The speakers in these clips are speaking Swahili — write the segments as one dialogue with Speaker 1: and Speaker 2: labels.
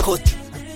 Speaker 1: Coast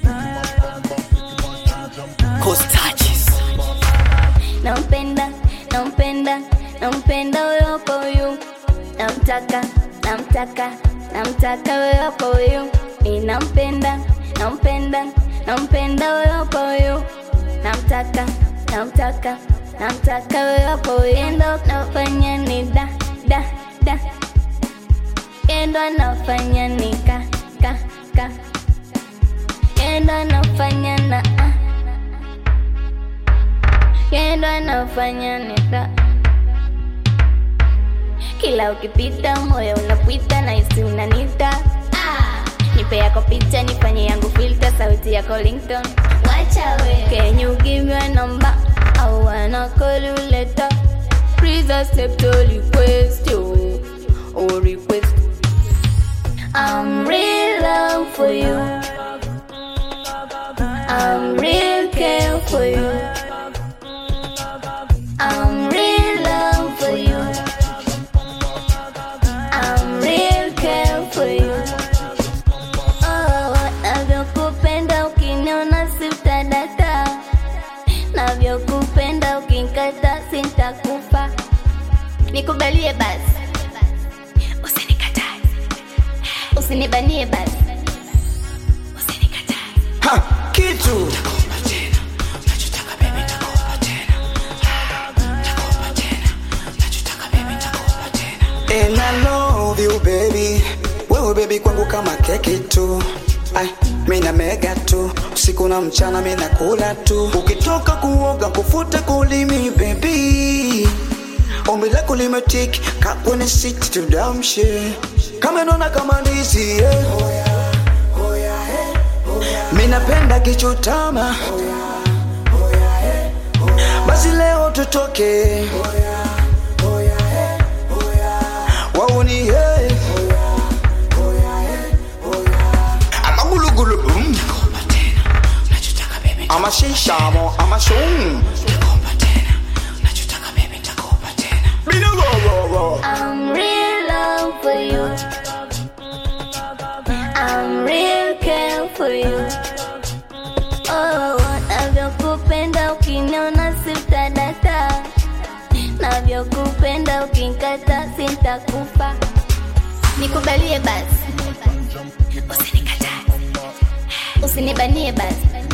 Speaker 1: Coast touches.
Speaker 2: nampenda nampenda nampenda huyo kwa huyu namtaka namtaka namtaka huyo kwa huyu mi nampenda nampenda nampenda huyo kwa huyu namtaka namtaka namtaka huyo kwa huyu endo nafanya ni da da da endo nafanya ni ka ka ka endo nafanya na ah Kendo anafanya nita kila ukipita moyo unapita na isi unanita ah. nipe yako picha nifanye yangu filter sauti yako ringtone wacha we can you give me a number I wanna call you later please accept your request yo or request I'm real love for you I'm real care for you I'm real love for you. I'm real care for you. Oh, navyokupenda ukiniona sitadata, navyokupenda ukinkata sintakufa. Nikubalie basi, usinikatae, usinibanie basi, usinikatae.
Speaker 3: Ha, kitu And I love you baby, wewe baby kwangu kama keki tu. Ay, mina mega tu usiku na mchana mina kula tu. Ukitoka kuoga kufute kulimi baby, ombi lako limetiki kakwenye siti tudamshe kama nona kama ndizi yeah. Minapenda kichutama basi leo tutoke wauni hey. amagulugulu mm. amashishamo amashum Bidogogogo.
Speaker 2: I'm real love for you. I'm real care for you. Oh, navyokupenda ukiniona sitadata, navyokupenda ukinkata sintakufa. Nikubalie basi, usinikatae, usinibanie basi,